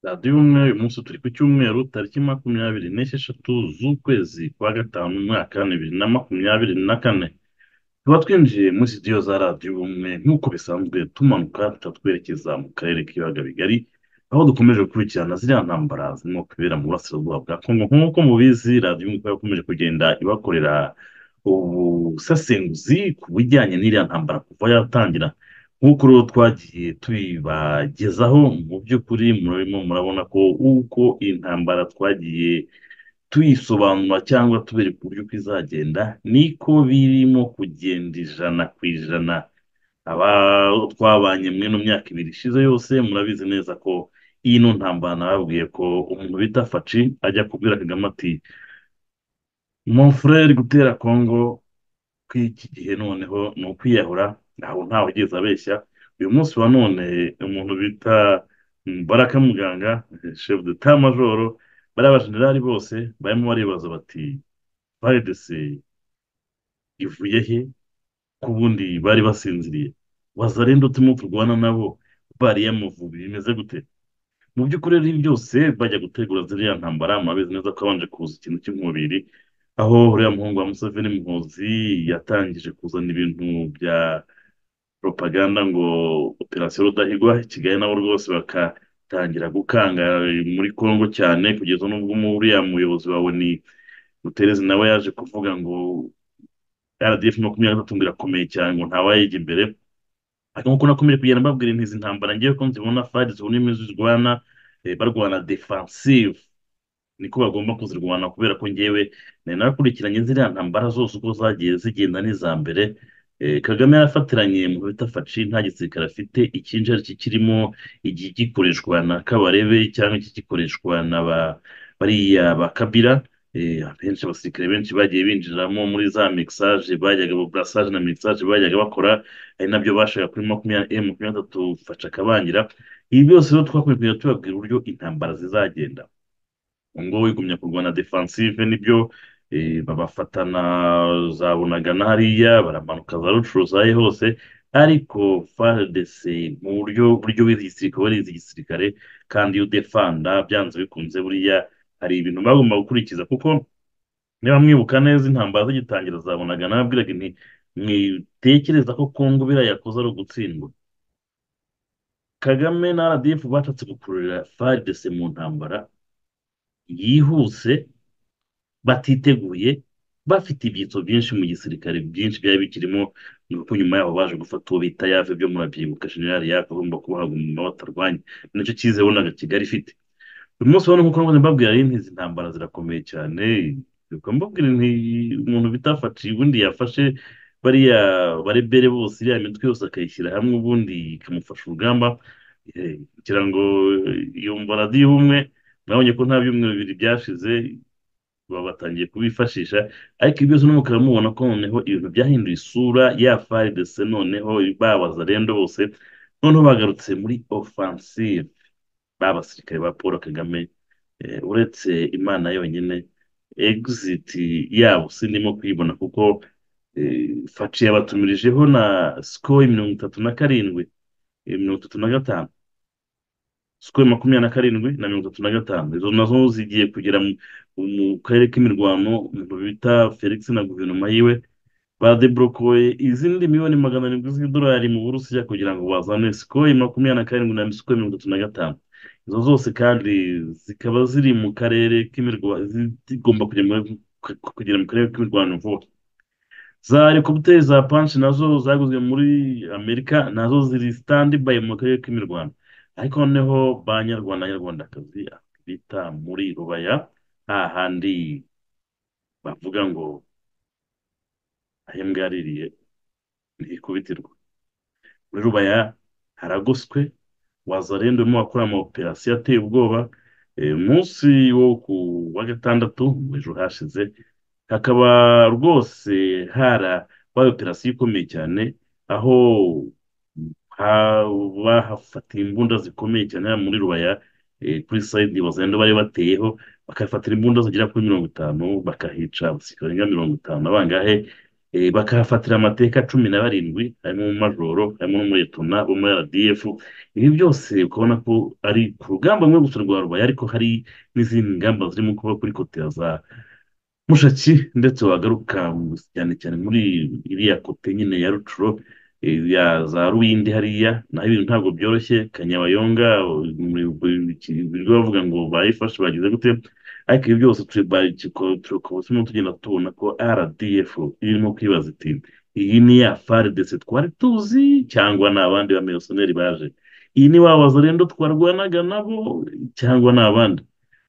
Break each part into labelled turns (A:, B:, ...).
A: radiyo y'umweru uyu munsi turi ku cyumweru tariki makumyabiri n'esheshatu z'ukwezi kwa gatanu umwaka wa bibiri na makumyabiri na kane tuba twinjiye muri sitidiyo za radiyo ubumwe nk'uko bisanzwe tumanuka tuba twerekeza mu karere k'ibiyaga bigari aho dukomeje gukurikirana ziriya ntambara zirimo kubera mu burasirazuba bwa kongo nk'uko mubizi radiyo ubumwe ikaba yakomeje kugenda ibakorera ubusesenguzi ku bijyanye n'iriya ntambara kuva yatangira nk'uko rero twagiye tubibagezaho mu by'ukuri murimo murabona ko uko iyi ntambara twagiye tuyisobanura cyangwa tubereka uburyo uko izagenda niko birimo kugenda ijana ku ijana aba twabanye mwe mu myaka ibiri ishize yose murabizi neza ko iyi no ntambara nababwiye ko umuntu bita faci ajya kubwira kagame ati mon frere gutera kongo kw'iki gihe noneho ni ukwiyahura ntabwo ntawe ugeze abeshya uyu munsi wa none umuntu bita baraka muganga chef de ta majoro bariya bajenerali bose barimo baribaza bati faridese ivuye he ko ubundi bari basinziriye wazarenda uturimo turwana nabo bariya muvubi bimeze gute mu by'ukuri rero ibi byose bajya gutegura ziriya ntambara murabizi neza ko habanje kuza ikintu cy'inkubiri aho uriya muhungu wa Museveni Muhozi yatangije kuzana ibintu bya propaganda ngo operasiyo Rudahigwa i Kigali nabo rwose bakatangira gukanga muri Kongo cyane kugeza n'ubwo uriya muyobozi wawe ni Guterres nawe yaje kuvuga ngo RDF makumyabiri na gatatu ngo irakomeye cyane ngo ntawayiga imbere ariko nk'uko nakomeje kugenda mbabwira intizi ntambara ngewe ko nzibona fadi zibona imizi zirwana eh, barwana defensive niko bagomba kuzirwana kubera ko ngewe nari nakurikiranye ziriya ntambara zose uko zagiye zigenda n'iza mbere Eh, kagame yarafatiranye mu bita faci nta gisirikare afite icyinshi ari cyo kirimo igikoreshwa na kabarebe cyangwa ikigikoreshwa na ba bariya ba kabira Eh, abenshi abasirikare benshi bagiye binjiramo muri za mixage bajyaga burasage na mixage bajyaga bakora ari nabyo bashaka kuri makumyabiri eh, makumyabiri na gatatu faca kabangira ibi byose rero twakomeje kugenda tubabwira uburyo intambara zizagenda ngo wigumya kurwana defensive nibyo eh, babafatana za bunagana hariya baramanuka za rucuru zaye hose ariko FARDC mu buryo buryo bw'igisirikare barizi igisirikare kandi iyo udefanda byanze bikunze buriya hari ibintu bagomba gukurikiza kuko niba mwibuka neza intambara zigitangira zabonaga nababwiraga nti mwitekereza ko kongo biriya yakoze ari ugutsindwa kagame na rdf bashatse gukururira FARDC mu ntambara yihuse batiteguye bafite ibyitso byinshi mu gisirikare byinshi byari bikirimo ni uko nyuma yaho baje gufata uwo bita yave byo murabyibuka jenerali yave agomba kubahaguma batarwanye nicyo cyizeho naga kigali ifite uyu munsi wa none nk'uko navuze mbabwira rero izi ntambara zirakomeye cyane ubwo mbabwira nti umuntu bitafashe ubundi yafashe bariya barebere bose iriya mitwe yose akayishyira hamwe ubundi ikamufasha urugamba Eh, kugira ngo yumva radiyo ubumwe mwabonye ko nta byumweru bibiri byashize baba batangiye kubifashisha ariko ibyo byose no mukaba mubona ko noneho ibintu byahinduye isura ya faridese noneho babaza rendo bose noneho bagarutse muri ofansive ba basirikare ba paul kagame eh, uretse imana yonyine egiziti yabo sindimo kuyibona kuko eh, faci yabatumirijeho na sikoro mirongo itatu na karindwi eh, mirongo itatu na gatanu sikoro makumyabiri na karindwi na mirongo itatu na gatanu izo nazo zigiye kugera mu mu karere k'imirwano umuntu bita felix na guverinoma yiwe badeborokoye izindi miliyoni magana arindwi z'idolari mu burusiya kugira ngo bazane sikoro makumyabiri na karindwi na sikoro mirongo itatu na gatanu izo zose kandi zikaba ziri mu karere k'imirwano zigomba kujya muri- kugera mu karere k'imirwano vuba za helikopiteri za panshi nazo zaguzwe muri amerika nazo ziri sitandi bayi mu karere k'imirwano ariko noneho ba nyarwanda nyarwandakazi bita muri rubaya hahandi bavuga ngo ahembwa yaririye ntikubitirwa muri rubaya haragoswe wazarenda urimo wakora ama operasiyo ateye ubwoba Eh, umunsi wo ku wa gatandatu mu ejo hashize hakaba rwose harabaye operasiyo ikomeye cyane aho ha- bahafatiye imbunda zikomeye cyane hariya muri rubaya eh, kuri sayidi wazarenda bari bateyeho bakahafatira imbunda zigera kuri mirongo itanu bakahica abasirikare barenga mirongo itanu na bangahe eh, bakahafatira amateka cumi na barindwi harimo umumajoro harimo n'umuretona bo muri rdf ibi byose ukabona ko ari ku rugamba rumwe gusa rwa rubaye ariko hari n'izindi ngamba zirimo kuba kuri kotera za mushaki ndetse wagaruka cyane cyane muri iriya kote nyine ya rucuro ya za ruwindi hariya naho ibintu ntabwo byoroshye kanyabayonga birirwa bavuga ngo bayifashe bagize gute ariko ibi byose turimo tugenda tubona ko rdf irimo kwibaza iti iyi ni ya faridese twari tuzi cyangwa ni abandi bamiyosoneri baje iyi ni wa wazarendo twarwanaga nabo cyangwa ni abandi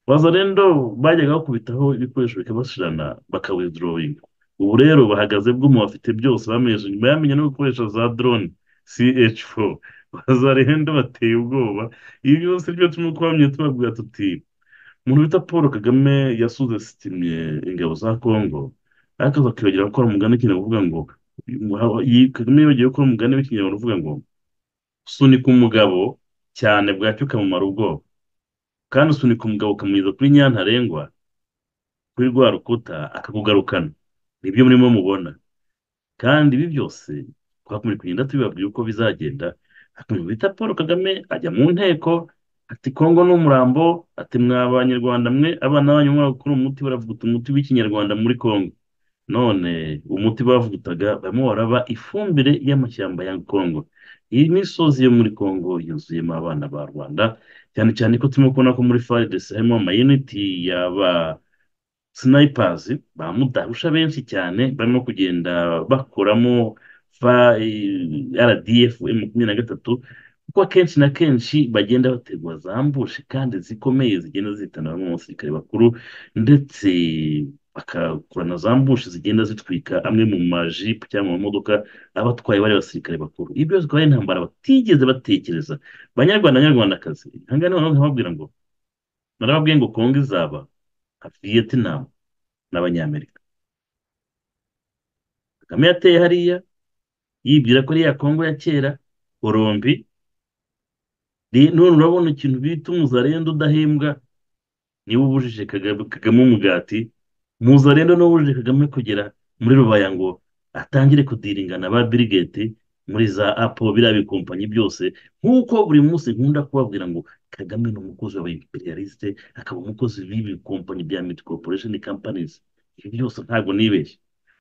A: wazarendo bajyaga bakubitaho ibikoresho bikabashirana bakawidorowinga ubu rero bahagaze bw'umu bafite byose bamenyesha nyuma yamenya no gukoresha za drone ch4 wazarendo bateye ubwoba ibi byose byo turimo kubamenya tubabwira tuti umuntu bita paul kagame yasuze sitimye ingabo za kongo ariko bakibagira gukora umugani w'ikinyarwanda uvuga ngo kagame yibagiwe gukora umugani w'ikinyarwanda uvuga ngo usunika umugabo cyane bwacyo ukamumara ubwoba kandi usunika umugabo ukamugeza kuri ntarengwa kuri rwa rukuta akakugarukana nibyo murimo mubona kandi ibi byose twakomeje kugenda tubibabwira uko bizagenda hakomeje bita paul kagame ajya mu nteko ati kongo ni umurambo ati mwa banyarwanda mwe abana banyu mwaka gukora umuti baravuguta umuti w'ikinyarwanda muri kongo none umuti bavugutaga barimo baraba ifumbire y'amashyamba ya kongo iyi misozi yo muri kongo yuzuyemo abana ba rwanda cyane cyane ko turimo kubona ko muri faridesi harimo amayiniti y'aba sinayipazi ba mudarusha benshi cyane barimo kugenda bakoramo rdf makumyabiri na gatatu kuko akenshi na kenshi bagenda bategwa zambushe kandi zikomeye zigenda zihitana bamwe mu basirikare bakuru ndetse bakakorana zambushe zigenda zitwika amwe mu majipo cyangwa mu mamodoka abatwaye bari abasirikare bakuru ibyo byose akaba ari intambara batigeze batekereza banyarwanda banyarwandakazi ahangaha noneho nkababwira ngo narababwiye ngo kongo izaba nka viyetinama n'abanyamerika kagame yateye hariya yibwira ko ari ya kongo ya kera orombi none urabona ikintu bita umuzarendo udahembwa niba ubujije kagame umugati muzarendo niba ubujije kagame kugera muri rubaya ngo atangire kudiringana ba birigeti muri za apo biriya bikompanyi byose nk'uko buri munsi nkunda kubabwira ngo kagame ni umukozi wa imperialiste akaba umukozi w'ibi kompanyi bya miti koporesheni kampanizi ibi byose ntabwo nibeshye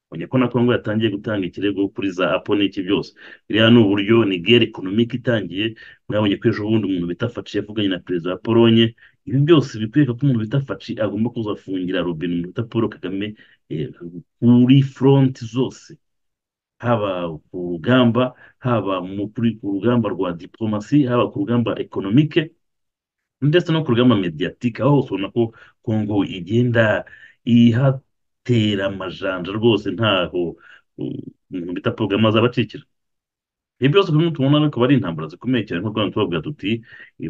A: ubonye ko na kongo yatangiye gutanga ikirego kuri za apo n'iki byose biriya ni uburyo nigeri ekonomike itangiye mwabonye ko ejo bundi umuntu bita faci yavuganye na perezida wa polonye ibi byose bikwereka ko umuntu bita faci agomba kuzafungira robine umuntu bita paul kagame kuri foronti zose haba ku rugamba haba ku rugamba rwa diporomasi haba ku rugamba ekonomike ndetse no ku rugamba mediyatike aho hose ubona ko kongo igenda iha tera amajanja rwose ntaho umuntu bita porogaramu azaba acikira ibi byose turimo tubona ariko ari intambara zikomeye cyane nk'uko tubabwira tuti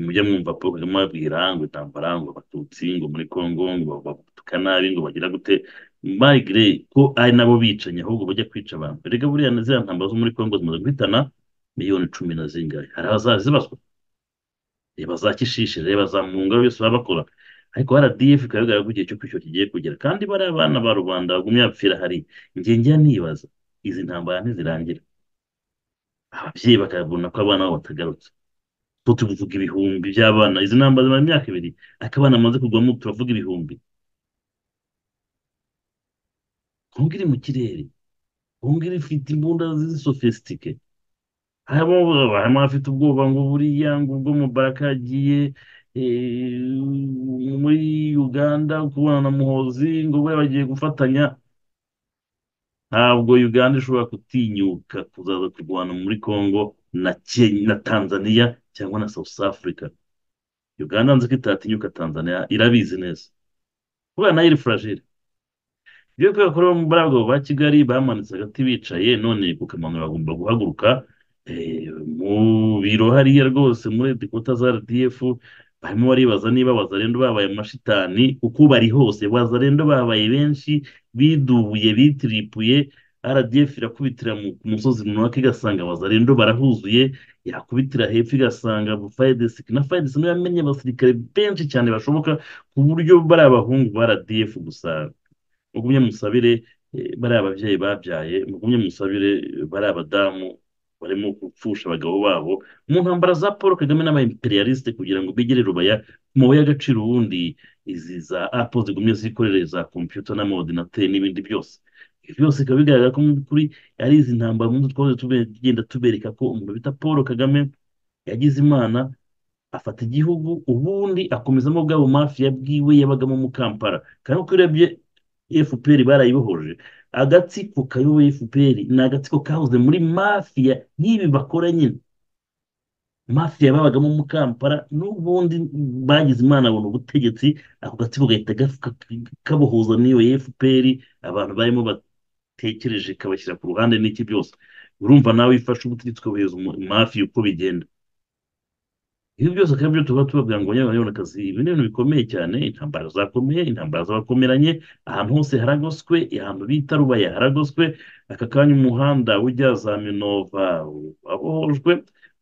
A: mujya mwumva paul kagame ababwira ngo intambara ngo abatutsi ngo muri kongo ngo babutuka nabi ngo bagira gute mayigire ko ari nabo bicanyi ahubwo bajya kwica abantu reka buriya ziriya ntambara zo muri kongo zimaze guhitana miliyoni cumi na zingahe hari abazazibazwa reba za kishishe reba za munga byose baba bakora ariko rdf ikaba bigaragara ko igihe cyo kwishyura kigiye kugera kandi bariya abana ba rubanda bagumye bapfira hari njya nibaza izi ntambara ntizirangira ababyeyi bakabona ko abana babo batagarutse kuko tuvuga ibihumbi by'abana izi ntambara zimara imyaka ibiri ariko abana bamaze kugwamo turavuga ibihumbi kongo iri mu kirere kongo iri ifite imbunda z'isofisitike harimo abafite ubwoba ngo buriya ngo ubwo mubaraka yagiye muri uganda kubona na muhozi ngo bari bagiye gufatanya ntabwo uganda ishobora gutinyuka kuzaza kurwana muri congo na tanzania cyangwa na south africa uganda nzi ko itatinyuka tanzania irabizi neza kubera nayo iri furajire iyo kubera ko muri abagabo ba kigali bamanitse agati bicaye none kukamanura bagomba guhaguruka mu biro hariya rwose muri dikota za rdf barimo baribaza niba bazarendo babaye amashitani uko bari hose bazarendo babaye benshi bidubuye bitiripuye rdf irakubitira ku musozi runaka igasanga bazarendo barahuzuye yakubitira hepfo igasanga fayidesi na fayidesi niyo yamenye abasirikare benshi cyane bashoboka ku buryo bari abahungu ba rdf gusa ugumye musabire Eh, bariya babyeyi babyaye mugumye musabire eh, bariya badamu barimo gupfusha abagabo babo mu ntambara za paul kagame n'aba imperialiste kugira ngo bigire rubaya ku mabuye y'agaciro ubundi izi za apple zigumye zikorere za computer n'amaordinateri n'ibindi byose ibi byose bikaba bigaragara ko mu by'ukuri ari izi ntambara mu twahoze tube- tugenda tubereka ko umuntu bita paul kagame yagize imana afata igihugu ubundi akomezamo bwa bumafiya bwiwe yabagamo mu kampala kandi uko urebye fpr barayibohoje agatsiko kayoboye fpr ni agatsiko kahoze muri mafiya nk'ibi bakora nyine mafiya babagamo mu kampala n'ubundi bagize imana babona ubutegetsi ako gatsiko gahita gaf- ka- kabohuza n'iyo fpr abantu barimo batekereje kabashyira ku ruhande n'iki byose urumva nawe ifashe ubutegetsi ukabuhereza umu- mafiya uko bigenda ibi byose kandi byo tuba tubabwira ngo abanyabanyabanakazi ibi ni ibintu bikomeye cyane intambara zakomeye intambara z'abakomeranye ahantu hose haragoswe ahantu bita rubaya haragoswe aka kanya umuhanda ujya za minova wabohojwe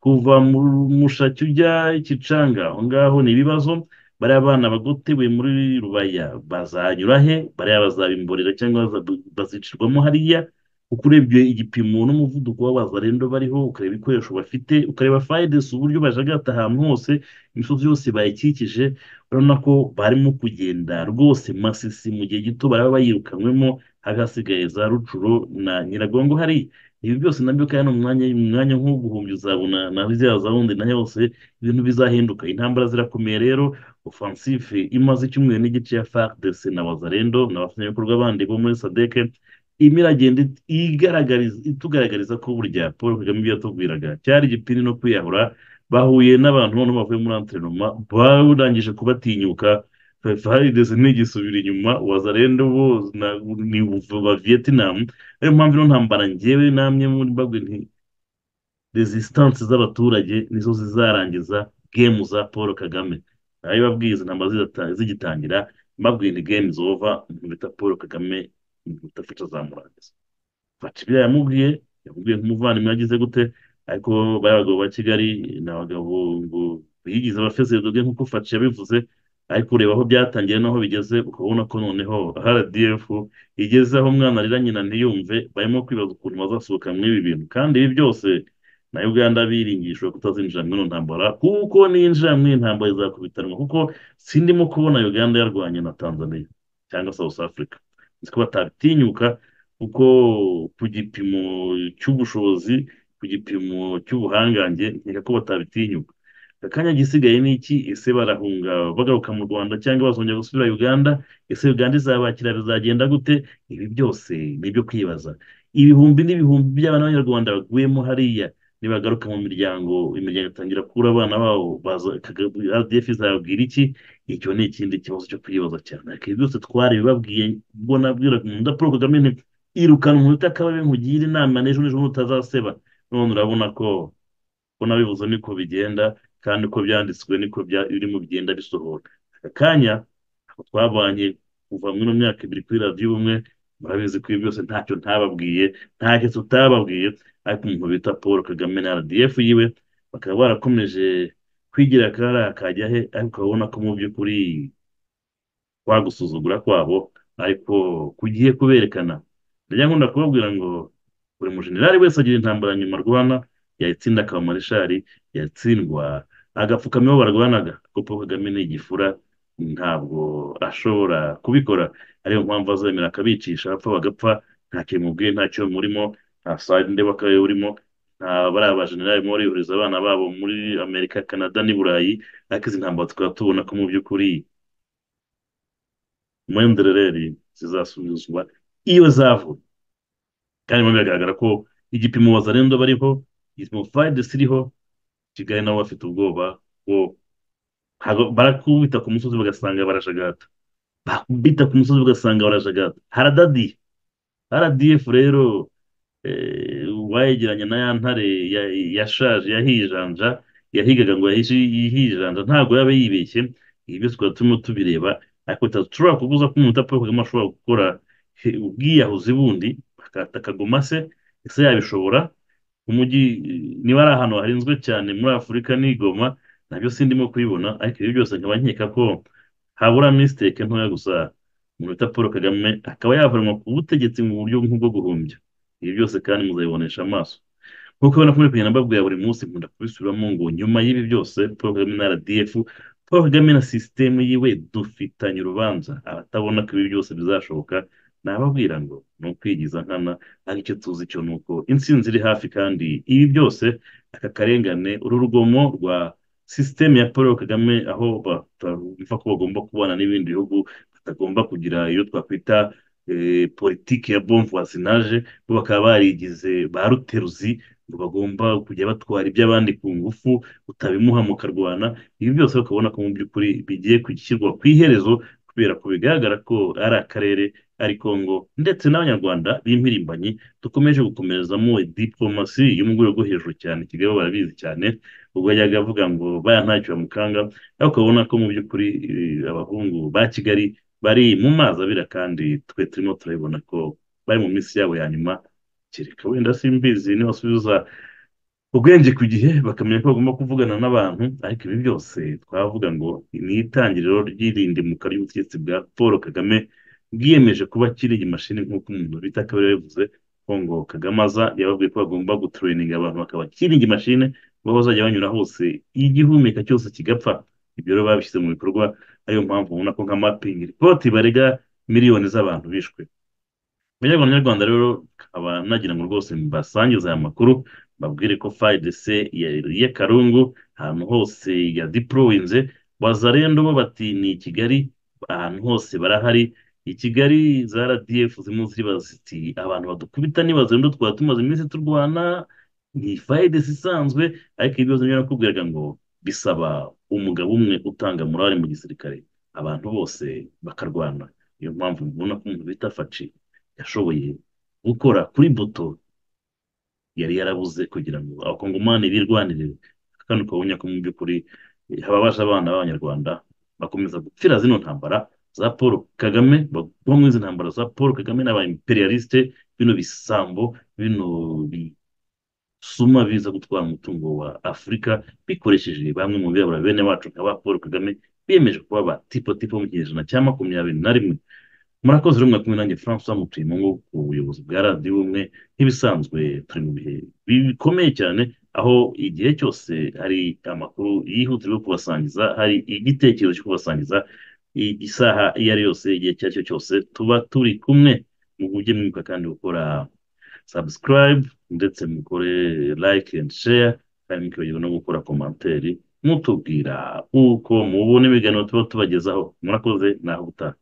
A: kuva mu mushaki ujya kicanga aho ngaho ni ibibazo bariya bana bagotewe muri rubaya bazanyura he bariya bazabimborera cyangwa baza- bazicirwamo hariya uko urebye igipimo n'umuvuduko w'abazarendo bariho ukareba ibikoresho bafite ukareba fayides uburyo bajagata ahantu hose imisozi yose bayikikije urabona ko barimo kugenda rwose masisi mu gihe gito baraba bayirukanywemo hagasigaye za rucuro na nyiragongo hari ibi byose nabyo kandi mu mwanya mu mwanya nk'uwo guhumbya uzabona na ziriya zawundi na yose ibintu bizahinduka intambara zirakomeye rero ofansife imaze icyumweru n'igice ya FARDC na wazarendo n'abafatanyabikorwa bandi bo muri sadeke irimo iragenda it- igaragariza itugaragariza ko burya paul kagame ibyo yatubwiraga cyari igipindi no kwiyahura bahuye n'abantu noneho bavuye muri anterinoma barangije kubatinyuka faridesi ntigisubira inyuma wazarendo bo na- ni ba vietnam ariyo mpamvu ino ntambara njyewe namwe muri bagwe nti resistance z'abaturage nizo zizarangiza gemu za paul kagame nayo babwiye izi ntambara zidata- zigitangira mbabwiye ni gemu zova umuntu bita paul kagame mutafica zamurangiza fata ibyo yamubwiye yamubwiye nk'umuvandimwe yagize gute ariko bariya bagabo ba Kigali ni abagabo ngo bigize abafezerodobwe nk'uko Faci yabivuze ariko ureba aho byatangiye n'aho bigeze ukabona ko noneho RDF igeze aho umwana arira nyina ntiyumve barimo kwibaza ukuntu bazasohoka muri ibi bintu kandi ibi byose na Uganda biringishwa kutazinjira muri ino ntambara kuko ninjira muri iyi ntambara izakubitanwa kuko sindimo kubona Uganda yarwanye na Tanzania cyangwa South Africa nzi ko batatinyuka kuko ku gipimo cy'ubushobozi ku gipimo cy'ubuhangange nkeka ko batabitinyuka akanya gisigaye ni iki ese barahunga bagaruka mu rwanda cyangwa bazongera gusubira uganda ese uganda izabakira bizagenda gute ibi byose ni ibyo kwibaza ibihumbi n'ibihumbi by'abana b'abanyarwanda baguyemo hariya nibagaruka mu miryango imiryango itangira kubura abana babo baza Kaga- rdf izababwira iki icyo ni ikindi kibazo cyo kwibaza cyane ariko ibi byose twarabibabwiye ubwo nabwiraga umuntu paul kagame nti irukana umuntu utakabaye nkugire inama n'ejo n'ejo bundi utazaseba none urabona ko ko nabivuze niko bigenda kandi uko byanditswe niko bya- birimo bigenda bisohoka aka kanya ako twabanye kuva muri ino myaka ibiri kuri radiyo ubumwe murabizi ko ibi byose ntacyo ntababwiye ntacyo tutababwiye ariko umuntu bita paul kagame na rdf yiwe bakaba barakomeje kwigira akariya kajya he ariko urabona ko mu by'ukuri kwa gusuzugura kwabo ariko kugiye kuberekana ndajya nkunda kubabwira ngo buri mujenerali wese agira intambara nyuma arwana yayitsinda akaba mareshali yatsindwa agapfukama iyo barwanaga kuko Paul Kagame ni igifura ntabwo ashobora kubikora ariyo mpamvu azemera akabicisha abapfa bagapfa nta kintu mubwiye nta cyo murimo nta sayidi ndeba ko urimo nta bariya bajenerali barimo barihuriza abana babo muri amerika kanada n'i burayi ariko izi ntambara tukaba tubona ko mu by'ukuri mwenderereri zizasubizwa iyo zavuye kandi mo biragaragara ko igipimo wazarendo bariho igipimo fayidesi iriho kigali nabo bafite ubwoba ko ntago- barakubita ku musozi bagasanga barajagata bakubita ku musozi ugasanga barajagata haradadi rdf rero eh, uwayegeranya na ya ntare ya- yashaje yahijanja yahigaga ngo yahishi- yihijanja ntabwo yaba yibeshye ibi byose tukaba turimo tubireba ariko tutashobora kubuza ko umuntu utapfa kagame ashobora gukora he- ubwiyahuzi bundi akata akagoma se ese yabishobora umujyi niba ari ahantu harinzwe cyane muri afurika ni igoma nabyo sindimo kubibona ariko ibi byose nkaba nkeka ko habura misiteke ntoya gusa umuntu witwa paul kagame akaba yavanwa ku butegetsi mu buryo nk'ubwo guhumbya ibi byose kandi muzabibonesha amaso nk'uko ubona ko muri kugenda mbabwira buri munsi nkunda kubisubiramo ngo nyuma y'ibi byose paul kagame na rdf paul kagame na sisitemu yiwe dufitanye urubanza abatabona ko ibi byose bizashoboka nababwira ngo ni ukwigiza nkana aricyo tuzi cyo ni uko intsinzi iri hafi kandi ibi byose aka karengane uru rugomo rwa sisitemu ya paul kagame aho bumva ko bagomba kubana n'ibindi bihugu batagomba kugira iyo twakwita politiki ya bomvuwasinaje bo bakaba barigize ba ruteruzi ngo bagomba kujya batwara iby'abandi ku ngufu utabimuha mukarwana ibi byose ukabona ko mu by'ukuri bigiye gushyirwa ku iherezo kubera ko bigaragara ko ari akarere ari kongo ndetse n'abanyarwanda b'impirimbanye dukomeje gukomerezamo diporomasi yo mu rwego rwo hejuru cyane kigali barabizi cyane ubwo yajyaga avuga ngo baya ntacyo bamukanga ariko ukabona ko mu by'ukuri abahungu ba kigali bari mu mazi abira kandi twe turimo turabibona ko bari mu minsi yabo ya nyuma kereka wenda simbizi nibasubiza ubwenge ku gihe bakamenya ko bagomba kuvugana n'abantu ariko ibi byose twavuga ngo ni itangiriro ry'irindimuka ry'ubutegetsi bwa paul kagame bwiyemeje kuba kiriya imashini nk'uko umuntu bita kabera yavuze ngo kagame aza yababwiye ko bagomba gutureninga abantu bakaba kiriya imashini bo bazajya banyura hose igihumeka cyose kigapfa ibyo rero babishyize mu bikorwa ariyo mpamvu ubona ko nka mapingi ripoti barega miliyoni z'abantu bishwe abanyarwanda nyarwanda rero kaba nagira ngo rwose mbasangize aya makuru babwire ko fayidese y'akarungu ahantu hose yadipurowinze bazarendo bo bati ni kigali ahantu hose barahari i kigali za rdf zimwe zibaza ziti abantu badukubita nibazendo twaba tumaze iminsi turwana ni fayidese isanzwe ariko ibibazo niba nakubwiraga ngo bisaba umugabo umwe utanga murari mu gisirikare abantu bose bakarwana niyo mpamvu mubona ko umuntu bita faci yashoboye gukora kuri buto yari yarabuze kugira ngo abakongomani birwanirire kandi ukabona ko mu by'ukuri hababasha abana b'abanyarwanda bakomeza gupfira zino ntambara za paul kagame bagwa muri izi ntambara za paul kagame n'aba imperialiste bino bisambo bino suma biza gutwara umutungo wa afurika bikoresheje bamwe mu birabura bene wacu nka ba paul kagame biyemeje kuba ba tipo tipo mu kinyejana cya makumyabiri na rimwe murakoze rero mwakumwe nanjye francois mutuye mu ngo ku buyobozi bwa radiyo ubumwe nk'ibisanzwe turi mu bihe bikomeye cyane aho igihe cyose hari amakuru yihutirwa kubasangiza hari igitekerezo cyo kubasangiza isaha iyo ari yose igihe icyo ari cyo cyose tuba turi kumwe mu bujye mwibuka kandi gukora subscribe ndetse mukore like and share kandi mukibagirwa no gukora komantere mutubwira uko mubona ibiganiro tuba tubagezaho murakoze naho gutaha